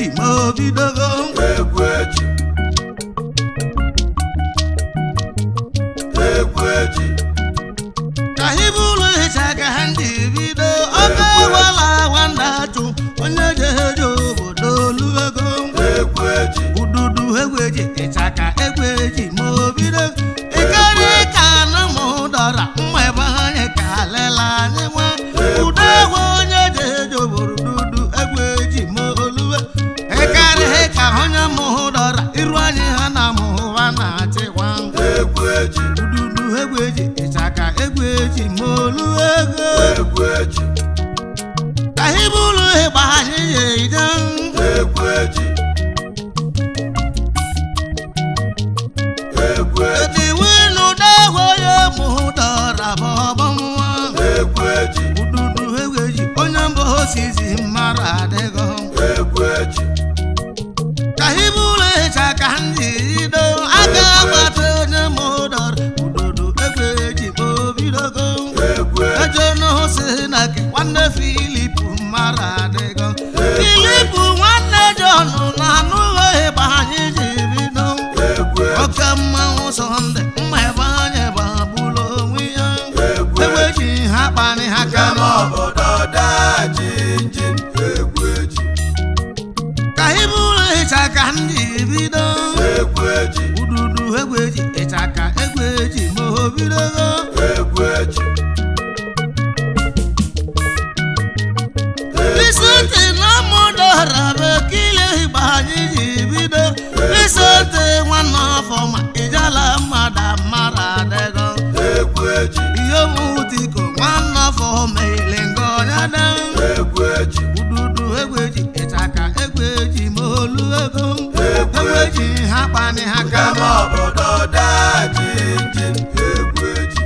eji ma obidogo egwu eji egwu eji ka ibu ụlọ hicha ka ha ndị bido ọkụ ewela nwanda chụ onye jeje obodo oluego egwu eji ududu egwu eji ịchaka egwu eji ma obido ịkarị ka na mụ dọra mma ebe anyị ka lela anyị nwa udo egwu onye jeje obodo dudu egwu eji ma oluwe ịkarị ka onye mụ dọra iru anyị ha na mụ ha na-achịkwa egwu eji ududu egwu eji ịchaka egwu eji ma oluwe ego egwu eji ka ibu ụlọ ịgba anyị ya ide egwu eji egwu eji Eti winu dagwo ye mu dọra bọbọ nwa. egwu eji Ududu eweji onye mbụ osizi mara adịgo. egwu eji Ka ibulu ịcha ka ndị ido aka agbata onye mụ dọra. Ududu eweji ma obidogo. egwu eji Eje n'osi na ke nwanne Filip mara adịgo. Filip nwanne Jọn na anụghị ịgba anyị ji bido. egwu eji Oke mmanwụ sọnde mma ebe anyị gbagburu onwe ya egwu eji eweji ha kparị ha ka kama obodo daji injin egwu eji ka iburu ịcha ka ndị bido egwu eji ududu egweji ịcha ka egweji ma o bidogo egwu eji isoti na mụdọra bekile igba anyị ji bido isoti nwanne afọ ma ijala mmadụ mara adịgo egwu eji ihe mutiko nwanne afọ meile ngọnya dan egwu eji ududu egweji ịchaka egweji ma olu ego egweji ha kpani ha kama kama obodo daji injin egwu eji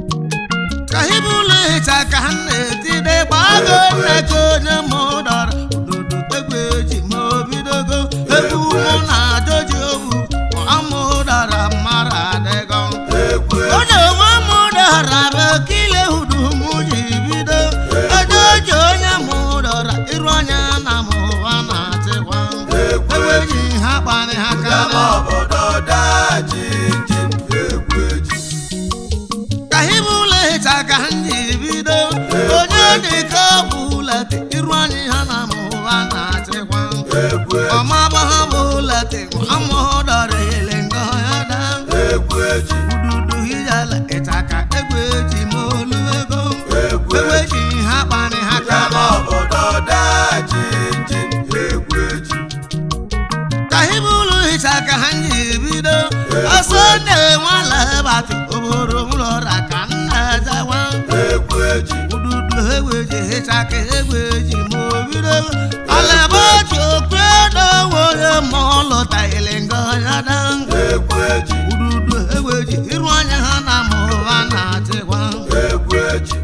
ka ibulu ịchaka ha na-etide gbago nneka onye ma ụdọrọ ududu egweji ma obidogo egwu mụ na adoji obu amụ ụdara mara adịgo egwu eji onye nwe m ụdara bekile udu mụ ji bido edoji onye ma ụdọra iru anya na mụwa na-achịkwa egwu eji egweji ha kpani ha kama kama obodo daji injin egwu eji ka ibulu ịcha ka ndị bido onye dịka ọbụlete iru anyị ha na mụwa na-achịkwa egwu eji ọmaba ha bụlete amụdọrọ ele ngọ ya da egwu eji ududu hijala ịcha ka egwu eji ma olu ego egwu egwu eji eji ha kpani ha kama kama obodo daji injin egwu eji ka ibulu ịcha ka ha ndị bido ọsọ na-enwala batụ obodo ụlọra ka nna ezewa egwu eji ududu egweji ịchaka egweji ma obido alaba otu okwu edowo onye ma ọ lụtaghịlị ngọnya da egwu eji ududu egweji iru anya ha na ma ụwa na-achịkwa egwu eji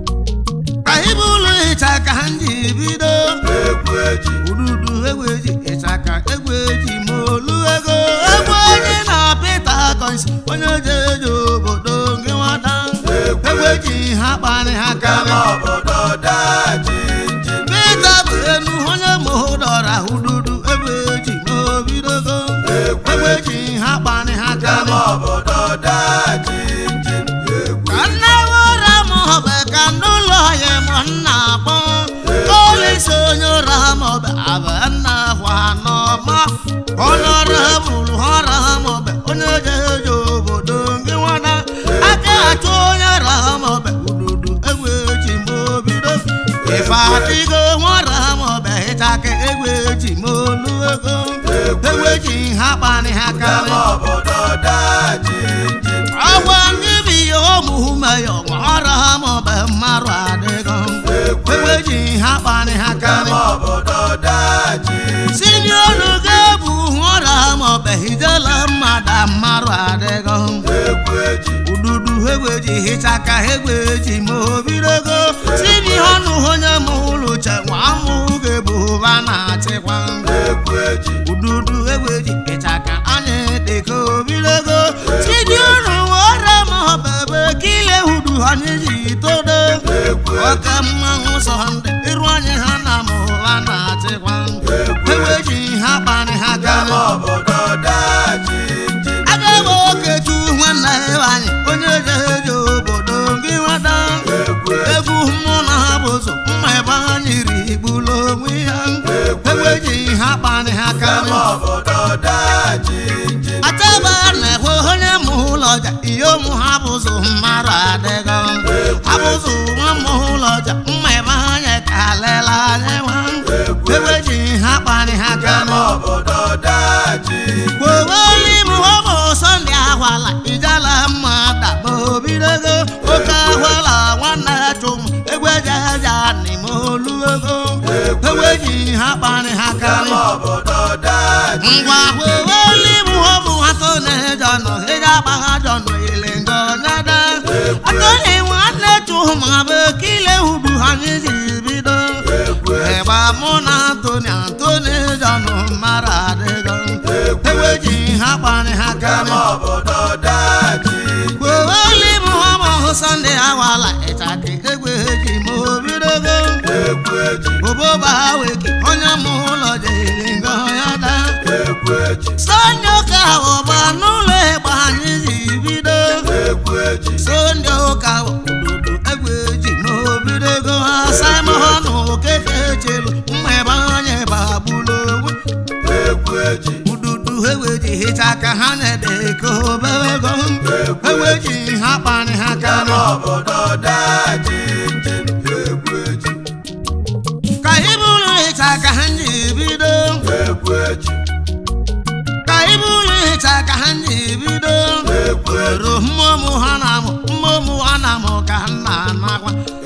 ka ibu ụlọ ịchaka ndị bido egwu eji ududu egweji ịchaka egweji ma olu ego egwu onye na pita kọnsi onye jeje obodo gị nwata egweji ha kparị ha kama kama obodo daji injin Pita bụ enu onye ma ụdọra ududu egweji ma obidogo egweji ha kparị ha kama kama obodo daji injin egwu ka nna ụra m ọbụ ka ndị ụlọ ya m nna akpọ olisi onye ụra m ọbụ abụ nna kwa n'ọma onye ọrụ ha bụrụ ọra ha m ọbụ onye jeje obodo gị nwada aka achụ onye ra ha m ọbụ ududu egweji ma obido ife adịgo nwara ha m ọbụ ịchaka egweji ma olu ego egweji ha kparị ha kama kama obodo daji injin agwa ndị bi ya ụmụume ya ọra ha maọbụ mmarụ adịgo egweji ha kparị ha karị kama obodo daji si n'ọnụ ga-ebu ọra ha maọbụ hijela mmadụ mmarụ adịgo egwu eji ududu egweji hichaka egweji ma obidogo si n'ọnụ onye ma ụlọ che nwa amụ ga-ebu ụba na-achịkwa egwu eji ududu egweji ịchaka anya dịka obidogo sidi unu were ma ọbebe kile hudu anyị ji todo egwu oke mmanwụ sọnde iru anyị ha na mụwa na-achịkwa egweji ha kparị ha karị Kama obodo daa jinjin achaba na-ekwe onye mụ ụlọ ọja ihe ụmụ ha bụzụ mmadụ adịgo abụzụ nwa mụ ụlọ ọja mma ebe anya ka lela anya nwa ewe ji ha kparị ha Kama karị obodo daa jinjin kwoweli m ọ bụ sọnde ahwala ijala mma daba obidogo oke ahwala nwanne ya chụm egwe jaja n'ime olu ego ewe ji ha kparị ha karị Kama obodo daa jinjin ngwa kwoweli m ọ bụ atone jọnụ ịja agbagha jọnụ ile ngọnyada atone nwanne chụm abụ kile hudu anyị ji bido ịgba mụ na antoni antoni jọnụ mara adịgo ewe ji ha kparị ha karị Kama obodo daa jinjin kwoweli m ọ bụ sọnde awala ịchake egwe ji ma obidogo Egwu eji oboba weki onye mụ ụlọ jere ngọnyada egwu eji Sonde ụka ọba n'ụlọ ịgba anyị ji bido egwu eji Sonde ụka obodo egbe ji n'obidogo ha Simon okeke chelu mma ebe anyị bagbulu onwe egwu eji ududu egbe ji hicha ka ha na-ede ka obewego egbe ji ha kparị ha Kama karị obodo daa jinjin egwu eji ka ibulu hicha ka ha ji bido egwu eji ka ibulu hicha ka ha ji bido egwu eji ero mmụmụ ha na-amụ mmụmụ ha na-amụ ka ha na-anakwa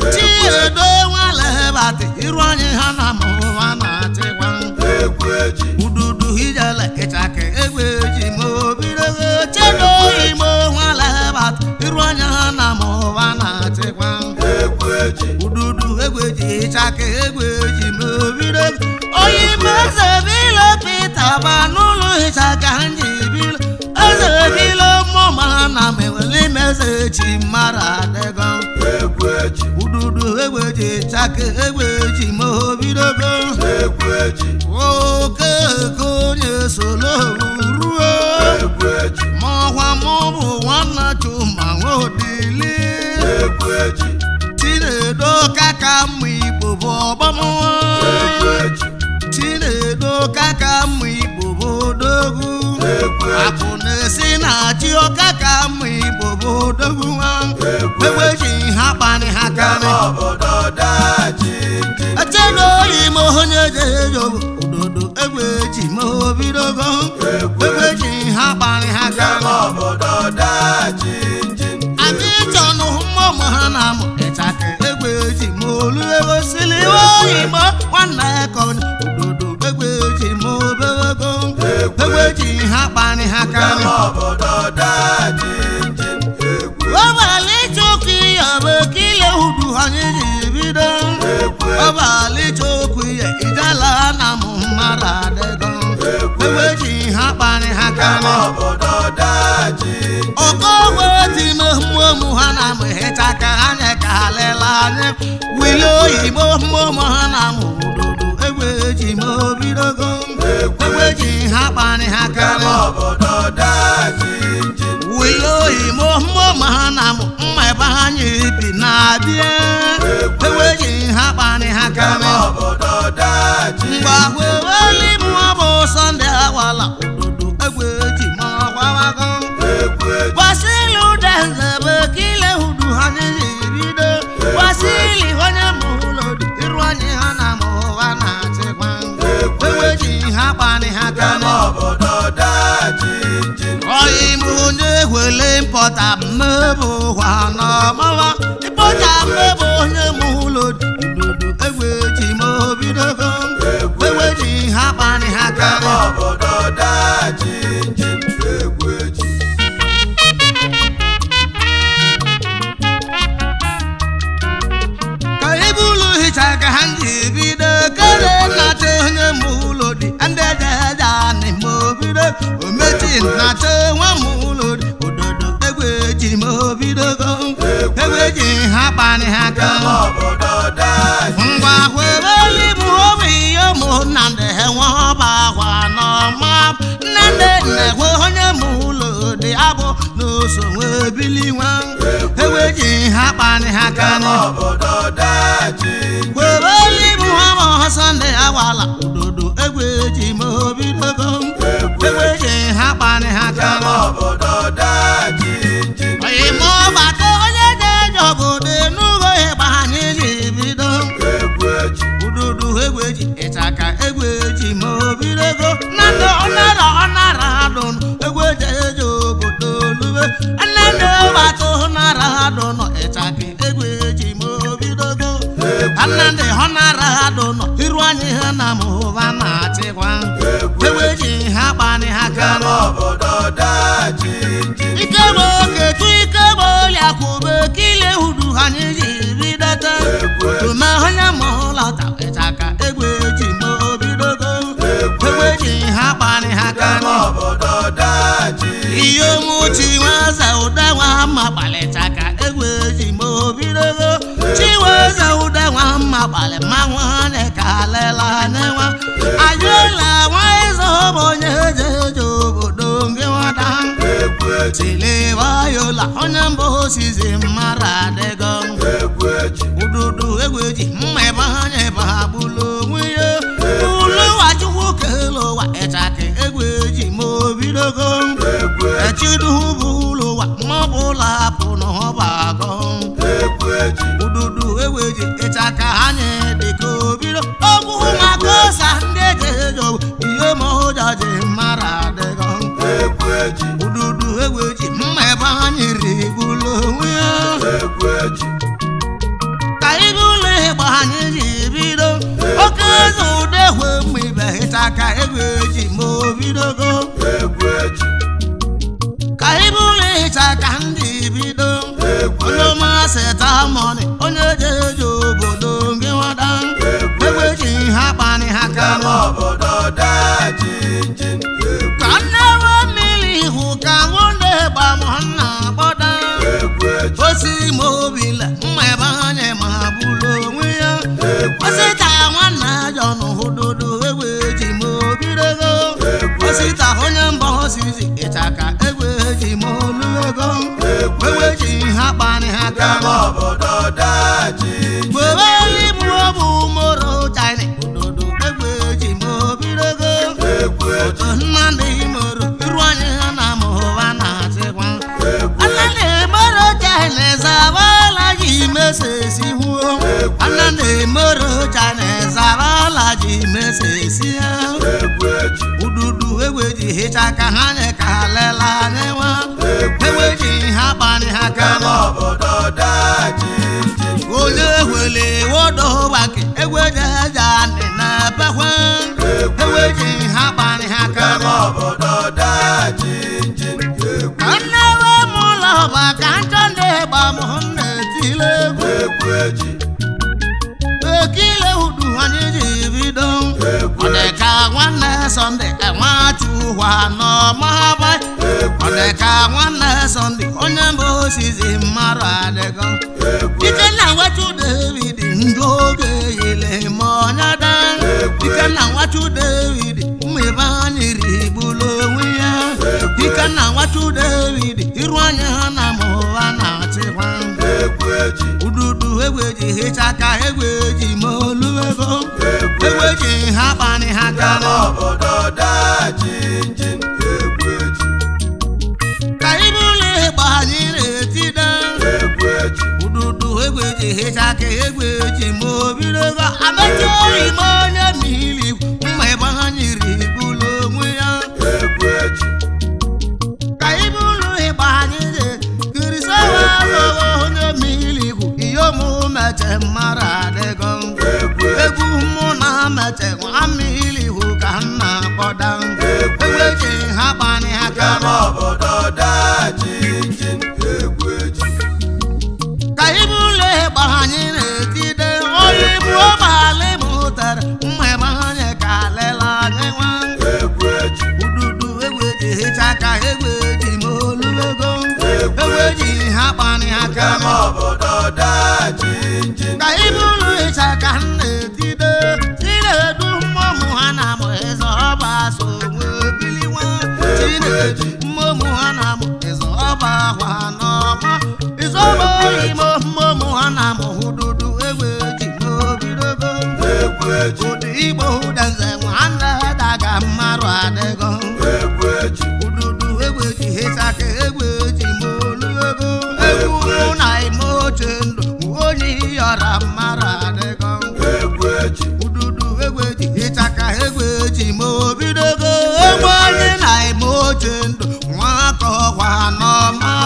chiedo nwalebatị iru anyị ha na-amụ ha na-achịkwa egwu eji ududu ijele ịchaka egbe ji ma obidogo chedo imo nwalebatị iru anyị ha na-amụ ha na-achịkwa egwu eji ududu egbe ji ịchaka egbe ji ma obidogo oyi meze bilo pita ba n'ụlọ ịchaka ha ji bilo eze bilo mmụma na mewele meze chi mara adịgo egwu eji ududu egbe ji ịchaka egbe ji ma obidogo egwu eji oke eke onye solo ruo egwu eji ma ọkwa mụ bụ nwanna chuma nwaodili egwu eji chinedo kaka mma igbo bụ ọgbamụwa egwu eji chinedo kaka mma igbo bụ odogwu egwu eji akụ na-esi na chi ọka ka mma igbo bụ odogwu nwa egbe ji ha kparị ha karị Kama obodo daa jinjin echena oyi ma onye jejo ododo egbe ji ma obidogo egbe ji ha kparị ha Kama karị obodo daa jinjin anyị chọnụ mmụmụ ha na amụ ịchaka egbe ji ma olu ego sili oyi ma nwanne ka ododo egbe ji ma obewego egbe ji ha kparị ha karị Kama obodo daa jinjin egwu ọbalị chukwu ya bụ kile hudu anyị ji bido egwu ọbalị chukwu ya ijala na mụ mmadụ adịgo egbe ji ha kparị ha Kama karị obodo daa jinjin ọkọgwe time mmụmụ ha na mụ hịcha ka anya ka ha lela anya wili oyibo mmụmụ ha na mụ udodo egbe ji ma obidogo egbe ji ha kparị ha karị Kama obodo daa jinjin wili oyibo mmụmụ ha na mụ mma ebe ha nye bi na-abịa egbe ji ha kparị ha karị Kama obodo daa jinjin mgbe weli mụọ bụ sọnde awala ododo egbe ji ma ọgwawago egwu eji wasili udenze bụ kile hudu ha nyere bido wasili onye mụ ụlọ dị iru anyị ha na mụ ha na-achịkwa egbe ji ha kparị ha Kama karị obodo daa jinjin ọyị mụ onye wele mpọta mmebụ ụwa n'ọmawa ịpọta mmebụ onye mụ ụlọ dị udodo egbe ji ma obidogo egbe ji ha kparị ha Kama karị obodo daa jinjin egwu eji ka ibu ụlọ hicha ka ha ji bido kere nnacha onye mụ ụlọ dị ndị ejeja anị ma obido omechi nnacha nwa mụ ụlọ dị ododo egbe ji ma obidogo egbe ji ha kparị ha Kama ka obodo daa ngwa kwebeli mụ obi ihe ụmụ nnamdị enwe ọba akwa n'ọma nnamdị na-ekwe onye mụ ụlọ dị abụ n'oso wee bili nwa egbe ji ha kparị ha ka Kama obodo daa jinjin kwebeli mụ ọmụ sọnde awala ododo egbe ji nne nne gbata nara ha dụ nọ ịchaka egwu eji ma obidogo nne ndị họ nara ha dụ nọ iru anyị ha na mụba na-achịkwa egwu eji ha kpani ha Kama kanụ obodo dajinjin ike bụ oketu ike bụ ọlịa kwube kile hudu anyị ji bidote tume onye ma ụlọta ịchaka egwu eji ma obidogo egwu eji ha kpani ha Kama kanụ obodo dajinjin ihe omuchi nweze ụda nwa mma kpalịta ka egwu eji ma obidogo chiweze ụda nwa mma kpalị mmanwụ anyị ka lela n'enwa ajụla nwa eze bụ onye eje eje obodo gị nwata Egwu eji tiliwayola onye mbụ osizi mmadụ adịgo Egwu eji ududu egwu eji mma ebe anya ebe ha bụlụ onwe ya ụlọụwa chukwu kele ụwa ịchaka egwu eji ma obidogo Egwu eji echiduhu bụ ụlọ ụwa maọbụ ụlọ hapụ n'ọba agọ Egwu eji ududu egweji ịchaka anyị dịka obido ogwu maka ụsa ndị eji ejo ihe ma ụjọ ji mara adịgo Egwu eji ududu egweji mma ebe anyị rigbulo onwe ya Egwu eji ka ịga ụlọ ịgba anyị ji bido oke eze ụda ehwe mma ibe ịchaka egweji ma obidogo Egwu eji ka ịga ụlọ ịchaka ndị bido Egwu onye masị taa mọni onye je eje obodo gị nwada egbe ji ha kpani ha Kama kanụ obodo dajinjin Egwu ka nnewe mmiri ihu ka nwunde gbam nna gbọda Egwu eji osi ma obile mma ebe anya ma bụrụ onwe ya osita nwanna jọn hụdodo egbe ji ma obidogo osita onye mba osizi ịchaka egbe ji ma oluego egbe ji ha kpani ha Kama kanụ obodo dajinjin gbebe igbu bụ moro china ododo egbe ji ma obidogo Egwu eji otu nnadị moro iru anyị ha na mụwa na-achịkwa nnadị moro china zabala ji mesesi huo nnadị moro china zabala ji mesesi ha Egwu eji ududu egbe ji hịcha ka ha nye ka lela n'enwa egbe ji ha kpani ha Kama kama obodo dajinjin onye wele wodo gbake egwejeja ndị na-ebekwe egweji ha kpani ha Kama kama obodo dajinjin Egwu ka nnewe m ụlọ ọba ka nchọ ndị gba m na-etile egwu Egwu eji ekile udu anyị ji bido ọ dị ka nwanne sọnde enwachukwa n'ọmaba ọ dị ka nwanne sọnde onye mbụ osizi mmadụ adịgo ike na nwachu david ndị oge yile ma ọnya da ike na nwachu david ụmụ ebe anyị rigbulu onwe ya ike na nwachu david iru anya ha na ma ụwa na-achịkwa Egwu eji ududu egweji hịcha ka egweji ma oluego egweji ha kpani ha Kama kama obodo dajinjin Egwu eji ka ibu ụlọ ịgba anyị na-etide Egwu eji ududu egweji hịcha ka egweji ma obidogo amechi oyi ma onye mmiri mma ebe ha nyiri bụlụ onwe ya Egwu eji ka ibu ụlọ ịgba anyị dị kirisawa alụwa onye mmiri kwu ihe omumeche mmadụ adịgo Egwu eji egwu mụ na meche nwa mmiri hụ ka m na-akpọda egweji ha kpani ha Kama kama obodo dajinjin Egwu eji ka ibu ụlọ ịgba anyị na-etide onye ibu ọbalị mụtara mma ebe anyị ka lela anyị nwa Egwu eji ududu egweji hịcha ka egweji ma oluego egweji ha kpani ha Kama kama obodo dajinjin ka ibu ụlọ ịcha ka m na-etide chinedu mmụmụ ha na mụ ịzọ ọba so nwee biliwa chinedu mmụmụ ha na mụ ịzọ ọba ahwa n'ọma ịzọ ọba oyimo mmụmụ ha na mụ hụdudu egbe ji n'obidogo Egwu eji ụdị igbo ụdanze nwanne daga mmarụ adịgo Egwu eji ududu egbe ji hịcha ka egbe ji ma oluego egwu mụ na ime oche ndụ onye yọra mmarụ adịgo Egwu eji ududu egweji ịchaka egweji ma obidogo egbe onye na-eme oche ndụ nwa aka ọkwa n'ọma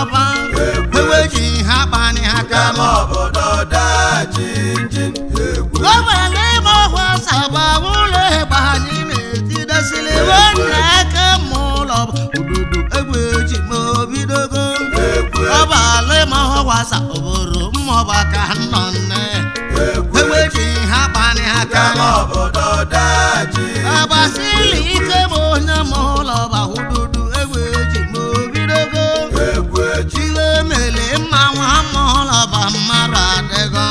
asa obodo mmụọba ka nọ nne egwu eweji ha kpani aka kama obodo daji agbasili ike ma onye ma ụlọ ba hududu egbe eji ma obidogo egwu eji iwe mele mma nwa ma ụlọ ba mmadụ adịgo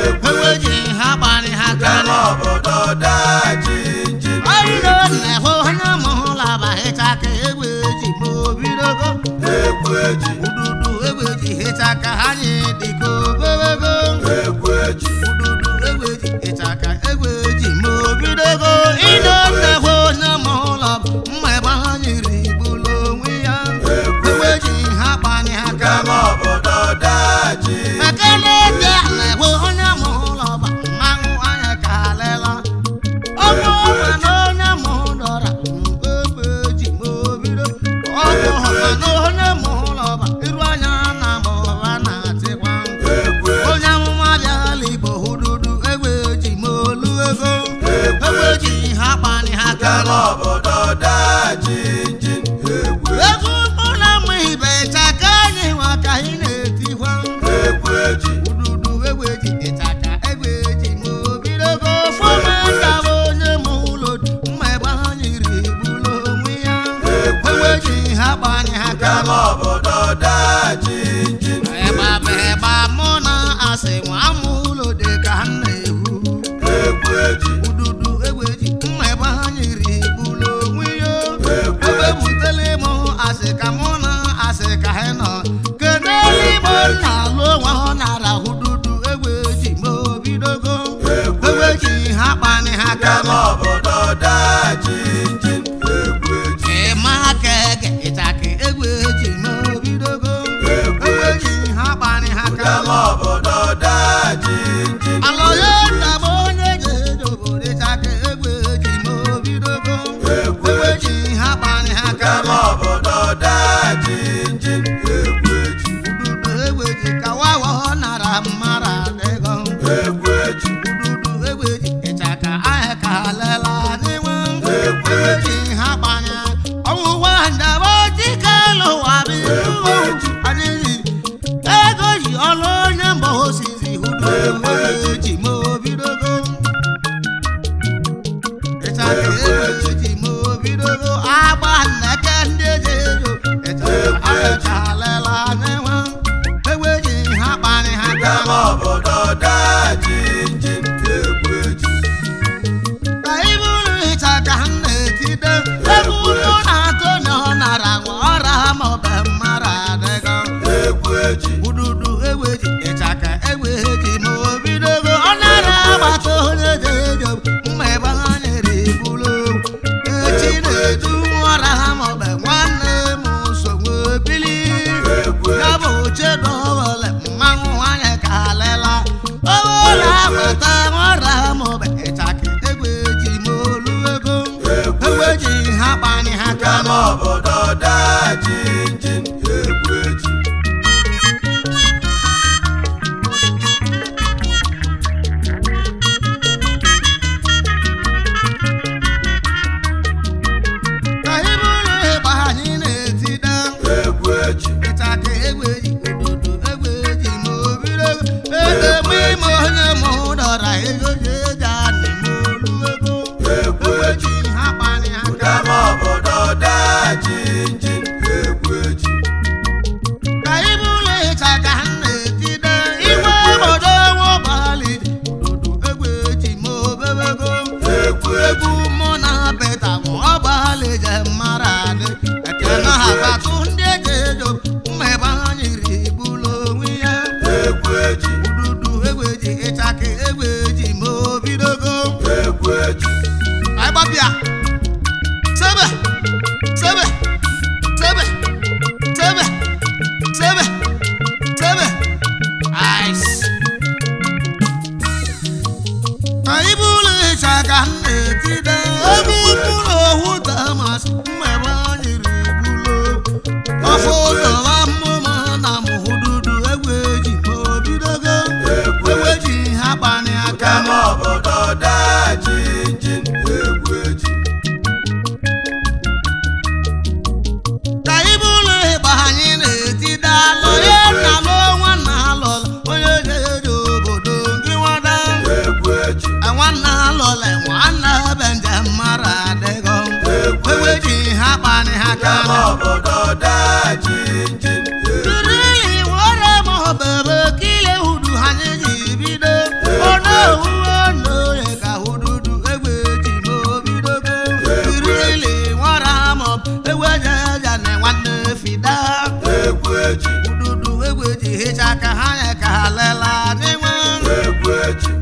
eweji ha kpani aka kama obodo daji ji ọrịre na-ehụ onye ma ụlọ ba hịcha ka egbe eji ma obidogo egwu eji ududu egbe eji hịcha ka ha nye dịka ogologo egwu eji ududu egbe eji hịcha ka egbe eji ma obidogo ịnọ nnekwe onye ma ụlọ mma ebe ha nyiri bụlụ onwe ya egbe eji ha kpani aka kama obodo daji ekele dị na-ekwe onye ma ụlọ ba mmanwụ anya ka lela ọkụ ọma na onye ma ụdọra egbe eji ma obido ọkụ ọma na onye ma ụlọ ba iru anya na ma ụra na-atịkwa egwu onye amụma bịala igbo hududu egbe eji ma olu ego egbe eji ha kpani ha kama kala obodo daji ji egwu egwu ụlọ mma ibe chaka anyị nwa ka anyị na-etikwa egwu eji ududu egbe eji ịchaka egbe eji ma obidogo fọma ka bụ onye ma ụlọ mma ebe ha nyiri bụlụ onwe ya egbe eji ha kpani ha kama kala obodo daji ji ịgba bụ ịgba mụ na asị nwa mụ ụlọ dị ka m na-ewu egwu eji ududu egbeji mma ebe ha nyiri bụlụ onwe ya ebe butere m asị ka mụ na asị ka ha nọ kedu igbo nna alụ onwe ha nara ududu egbeji ma obidogo egbeji ha kpani ha kama kama obodo daji ji egwu eji ịma ka ege ịchaka egbeji ma obidogo egbeji ha kpani ha kama kama obodo daji ji alọye nna m onye ga-eji obodo ịchaka egbeji ma obidogo egbeji ha kpani ha kama kama obodo daji ji egwu eji ududu egbeji ka wawa ọ nara mmara adịgo egwu eji ududu egbeji ịchaka ahịa ka lela n'inwe egbeji ha kpani ọnwụwa ndaba dike lụwa bụ adịghị ego ji ọlụ onye mba osizi ududu egbeji ma obidogo ịchaka egbeji ma obidogo agba nneke ndị eji ejo ịchaka ahịa ka lela n'inwe egbeji ha kpani ha kama kama obodo daji ji egwu eji ka iburu ịcha ka m na-etide egwu mụ na-atụ na ọ nara nwa ọra ma ọ bụ mmara adịgo egwu eji ududu egweji ịchaka egweji ma o bidogo ọ nara agbata onye ji ejo mma ebe ha nyere ibulu echi na-edu ọra ha ma ọ bụ nwanne m nsogbu ebili egwu ya bụ chedowele mmanwụ anya ka lela ọbụla agbata ọra ma ọ bụ ịchaka egweji ma olu ego egweji ha kpani ha kama kama obodo daji ji egwu eji ka iburu ịgba anyị na-etide egwu eji ịchaka egweji obodo egweji ma obiro edeme ime onye ma ụdọra ego ji eji anị ma olu ego egwu eji egweji ha kpani ha kama kama obodo daji ji egwu eji ka iburu ịchaka m na-etide igwe obodo nwobali obodo egweji ma obebego egwu eji egwu mụ na beta bụ ọgbali je mara adị ekene ha batụ ndị eji ejo mma ebe ha nyiri bụlụ onwe ya egwu eji ududu egweji ịchaka egweji ma obidogo egwu eji agbapịa sebe sebe sebe sebe sebe sebe ice anyị bụrụ ịchaka m na-etide ebe mkpụrụ ohu damas mmebe anyịrị bụlo ọfọ ụzọwa mmụma na mụhududu egweji ma obidogo egweji ha kpani aka kama obodo daji ji egwu eji aka kama obodo daa jinjin Kirili wara m ọbara kile hudu ha ji bido ọnụ owuwe ọnụ ya ka hududu egbe ji ma obidogo kirili wara m egbe jaja na nwanne fida egwu eji hududu egbe ji hicha ka ha ya ka ha lela n'inwe egwu eji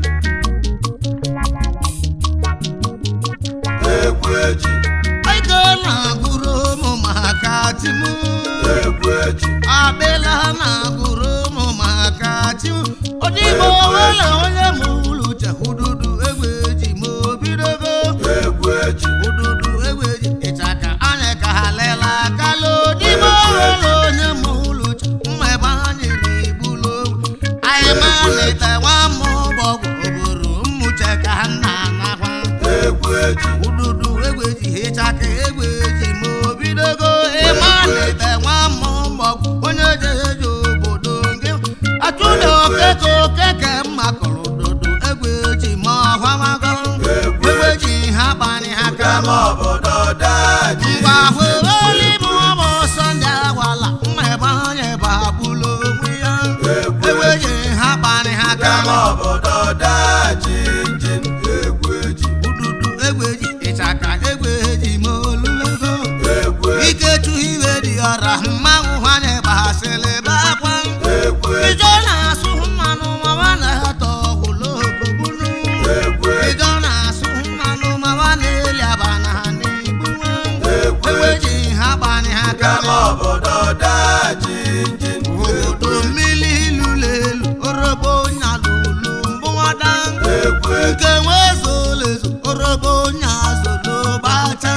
egwu eji ego na-agụrụ ụmụ maka timu egwu eji abịla na-agụrụ ụmụ maka timu odigbo wela onye ma ụlọ uche hududu egbe ji ma obidogo egwu eji Ududu egbeji ịchaka anya ka ha lela kala odigbo wela onye ma ụlọ uche mma ebe ha nyere ibulo anyị ma leta nwa ma ụbọgwụ oboro mmuche ka ha nna anakwa egwu eji ududu egbeji ịchaka egbeji ma obidogo ịma leta nwa ma ụbọgwụ onye jeje obodo gị atụda okeke okeke mma kọrọ ududu egbeji ma ọhwamago egbeji ha kpani ha kama kama obodo daa mgbe ahụ jinjin eluigwe ọbụ sọnde agwala mma ebe onye bụ agbụlụ onwe ya egbeji ha kpani ha kama kama obodo daa jinjin egwu eji ududu egbeji ịchaka egbeji ma olulego egwu eji ikechu iwe dị ọra mmanwụ hanye gbasịrị bakwa egwu eji ijọ na-asụ mmanụ mawa na-atọ ụlọokogbunu egwu eji ijọ na-asụ mmanụ mawa na-eli abana ha n'igbuwe egwu eji egbeji ha kpani ha kama kama obodo daa jinjin obodo mmiri lụrụ elu orobo nyalụlu mbụwada egwu eji nke nwe zolezo orobo nyazolo gbacha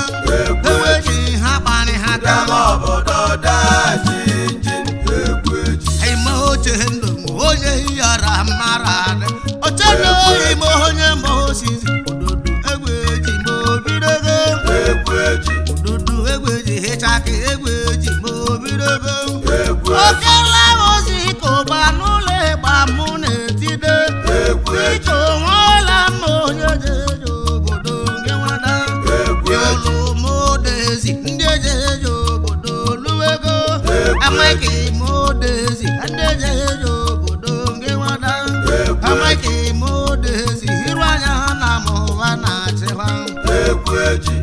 eweji ha kpani ha kama kama obodo daa jinjin egwu eji ime oche ndụ m onye yara mara adị oche na ime onye mba osizi ududu egweji ma obidogo egwu eji ududu egweji hịchaka egweji ma obidogo egwu eji okela ozi ka ụgba n'ụlọ ịgba mụ na-etide egwu eji dịka onweela mma onye jeje obodo gị nwada egwu eji yolu modezi ndị ejeje obodo luwego amaghị modezi ndị ejeje obodo gị nwada amaghị modezi iru anya ha na mụwa na-achịkwa egwu eji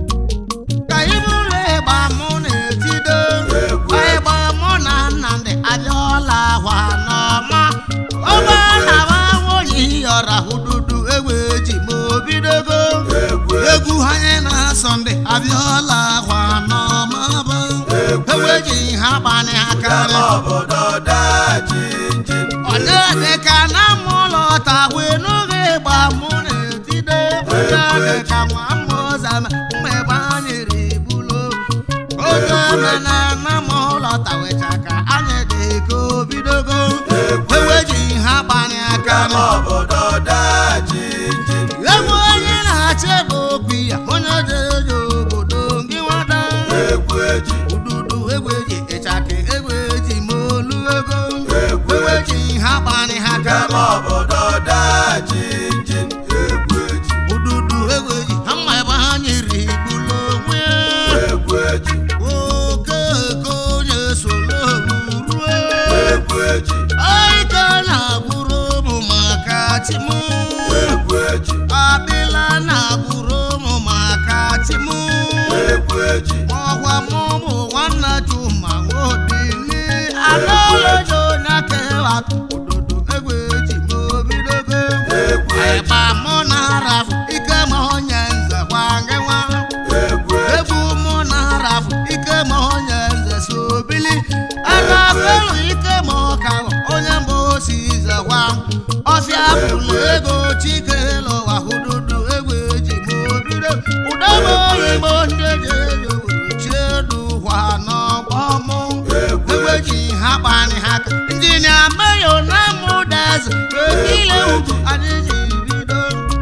ka ibụlụ ịgba mụ na-etido ịgba mụ na nnamdị abịala ahwa n'ọma ọgba na-awa nwunye yọra hududu egbe ji ma obidogo egwu egwu anyị na-asọ ndị abịala ahwa n'ọma bụ egbe ji ha gbani aka kama obodo daa jinjin onye dịka na mụlọ tagwe n'oge ịgba mụ na-etide onye dịka nwa mmụzama mma ebe anyị ribulo oge mena na mụlọ tawecha ka anyị dị ka obidogo eweji ha gbani aka kama obodo daa jinjin egwu onye na-achị ebe okwu ya onye jeje obodo gị nwada egwu eji ududu egweji ịchaka egweji ma olu ego Egwu egweji ha gbani ha kama kama obodo daa jinjin egwu eji ududu egweji ha mma ebe ha nyere igbulo onwe ya. egwu eji oke eke onye solo ruo egwu eji aike na-agbụrụ ụmụ maka chimu egwu eji abịla na-agbụrụ ụmụ maka chimu egwu eji ọgwa mụmụ nwanna chuma nwadili anọlejo onye kewa ododo egwe ji ma obidogo egwu eji ịgba mụ na arafụ ike ma onye nze gwa gị nwa egwu eji egwu mụ na arafụ ike ma onye nze so bili anafelu ike ma ọka onye mba osi zegwa ọfịa bụlụ ego chike lụwa hududu egwe ji ma obido ụdọma oyibo ndị ji eji obodo chiedu kwa n'ọgbọ mụ egwe ji ha kpani ha ka injinia meyo na mụdaz ekile ugwu anyị ji bido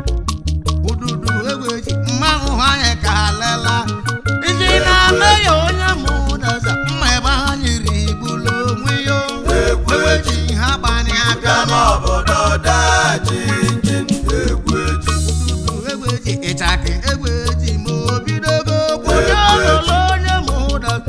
ududu egweji mmanwụ anyị ka lela ndị na-ame ya onye mụdaza mma ebe ha nyiri igbulu onwe ya egweji ha gbani aka kama obodo daa jinjin egwu eji ududu egweji ịchaka egweji ma obidogo kwụnye ololo onye mụdaza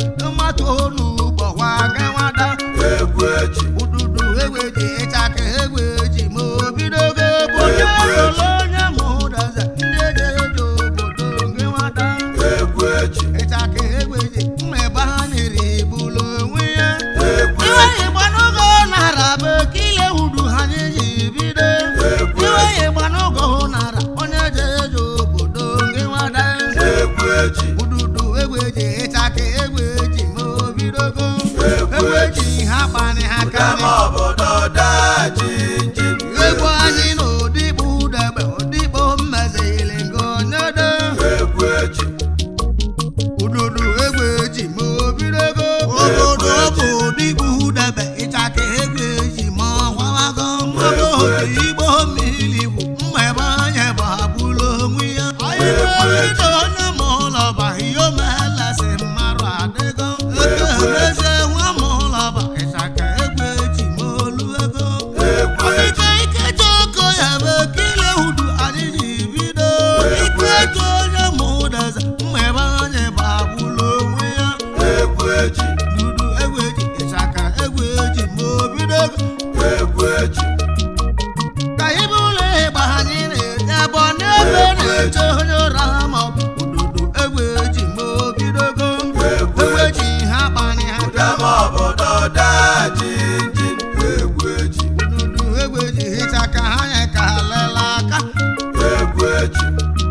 gbata onugbo gwa gị nwada egwu eji ududu egbe ji ịchaka egbe ji ma obidogo obodo lolo onye mụdaza ndị eji eji obodo gị nwada egwu eji ịchaka egbe ji mma ebe ha nyere ibulu onwe ya egwu iwe igbanugo nara bụ ekile hudu ha ji bido iwe igbanugo nara onye eji eji obodo gị nwada egwu eji ududu egbe ji ịchaka egbe ji ma obidogo egbe ji ha kpani ha kama karị obodo daa jinjin egwu anyị na odigbo udegbe odigbo mmezili nke onye de egwu eji ududu egbe ji ma obidogo obodo bụ odigbo udegbe ịchaka egbe ji ma ọgwawago mmadụ igbo mmiri bụ mma ebe anyị bụ abụla onwe ya anyị na-ebido onye ma ụlọ ba ihe omelasị mmarụ adịgo eke emeze nwa ma ụlọ ba ịchaka egbe ji ma olu ego egwu eji Ọdịka ike ji oko ya bụ ekele hudu anyị ji bido ike ji onye ma ụdaza mma ebe anyị bụ abụla onwe ya egwu eji dudu egwu eji ịchaka egwu eji ma obido egwu eji ka ibe ụlọ ịgba anyị na-eje ebe ọ na-ebe na-eche onye ụra ma ọ bụ ududu egwu eji ma obidogo egwu eji ha kpani ha kama obodo daa jinjin egwu eji ududu egwu eji ịchaka ha ya ka lela aka egwu eji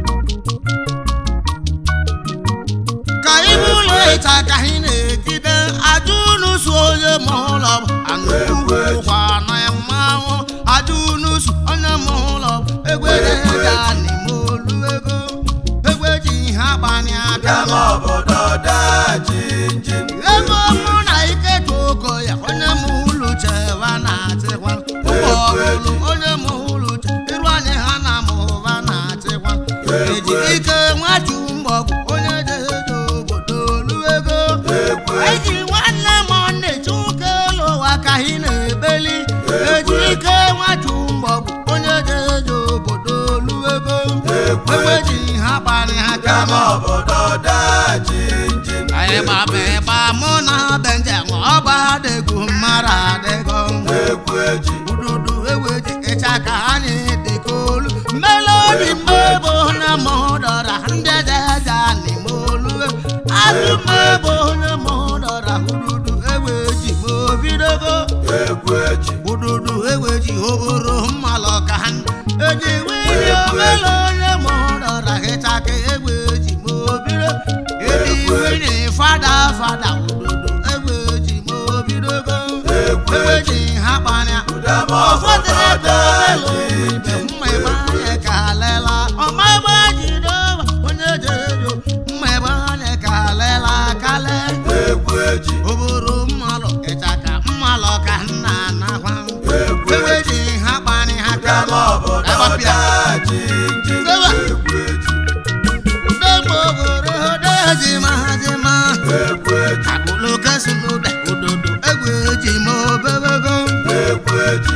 ka ibe ụlọ ịcha ka anyị na-egide aja unu su onye ma ụlọ anụkwa na mmanwụ aja unu su onye ma ụlọ egwereja n'ime olu ego egwe ji ha gbanye aka kama obodo daa jinjin ego mụ na ike ji ogo ya onye ma ụlọ chewa na-achịkwa ụgbọọlụ onye ma ụlọ che iru anyị ha na ma ụba na-achịkwa eji ike nwaju mgbọgwụ onye jeje obodo olu ego egwu eji nwanne m na-eche ụka elu ụwa ka anyị na-ebeli eji ike nwaju mgbọgwụ onye jeje obodo olu ego egbe ji ha kparị ha kama kama obodo daa jinjin anyị gbaba ịgba mụ na benjem ọgba adịgwu mara adịgo egwu eji ududu eweji ịcha ka anyị dịka olu melodi mmebo na mụdọra ndị ejeja n'ime olu azụ mmebo na mụdọra ududu eweji ma obidogo egwu eji ududu eweji oboro mmalụ ka ha eji wili omele onye mụdọra ịcha ka eweji ma obido eji wili fada fada ududu eweji ma obidogo egwu eji eweji ha kpanya kama ụfọdụ obodo ebe daa omelu ibe jinjin mma ebe anyị ka lela ọma ebe jide ọba onye jejo mma ebe anyị ka lela kale egwu eji oboro mmalụ ịchaka mmalụ ka nna nakwa egwu eji eweji ha kpani ha kama kama obodo agbapịa daa jinjin Sewa. egwu eji ndegbo ogoro dejima jima egwu eji akụlụ kesụlụde ododo egwu eji ma obebego egwu eji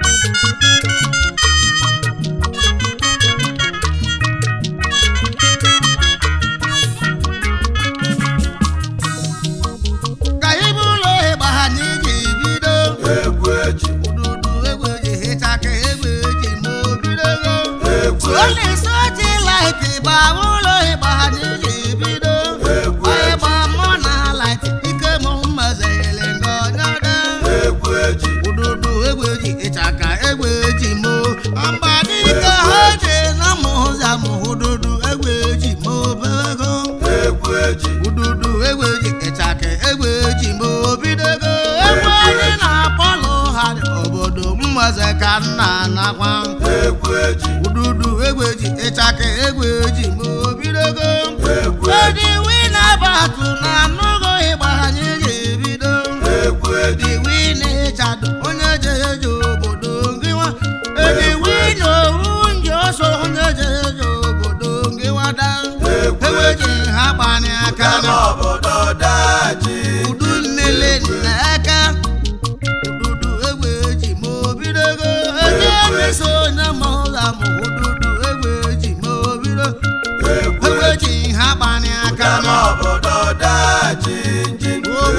ka ibe ụlọ ịgba ha n'iji bido egwu eji ududu egbe ji hịcha ka egbe ji ma obidogo egwu eji olisa ji laiti gba ụlọ ịgba ha n'iji bido egwu ịgba mụ na laiti ike mụ mmezili ngọnyada egwu eji ududu egbe ji hịcha ka egbe ji ma mgba dike ha ji na mụ ụzọ mụ ududu egbe ji ma obego egwu eji ududu egbe ji hịcha ka egbe ji ma obidogo egbe anyị na-akpọlụ ha dị obodo mmeze ka nna nakwa egwu eji ududu egbe ji ịchaka egbe ji ma obidogo egwu edi wina batụ na anụgo ịgba anyị ji ebido egwu eji edi wina ịchado onye jeje obodo gị nwa edi wina owu nje ọsọ onye jeje obodo gị nwada egbe ji ha gbanye aka kama na obodo daa jinjin udu nnele nna aka ududu egbe ji ma obidogo eje meso onye ma ụza ma ududu egbe ji ma obido egwu egbe ji ha gbanye aka kama na obodo daa jinjin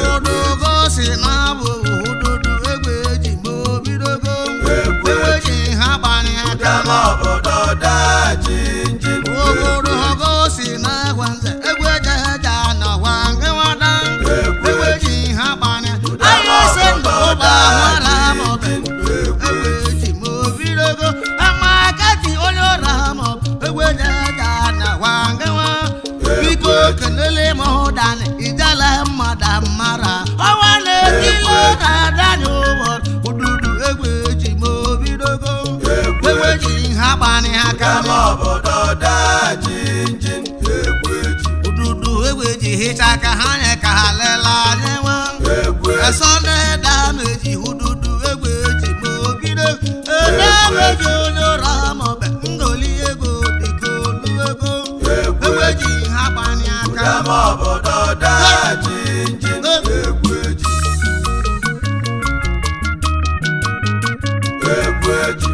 ịchaka ha nye ka ha lela anyị nwa egwu eji esọnde dameji hududu egbe eji ma obido edameji onye ụra maọbụ ngoli ego dịka olu ego egbe ji ha gbanye aka dama obodo daa jinjin egwu eji egwu eji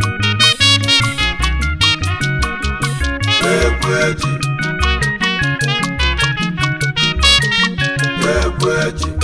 egwu eji egwu eji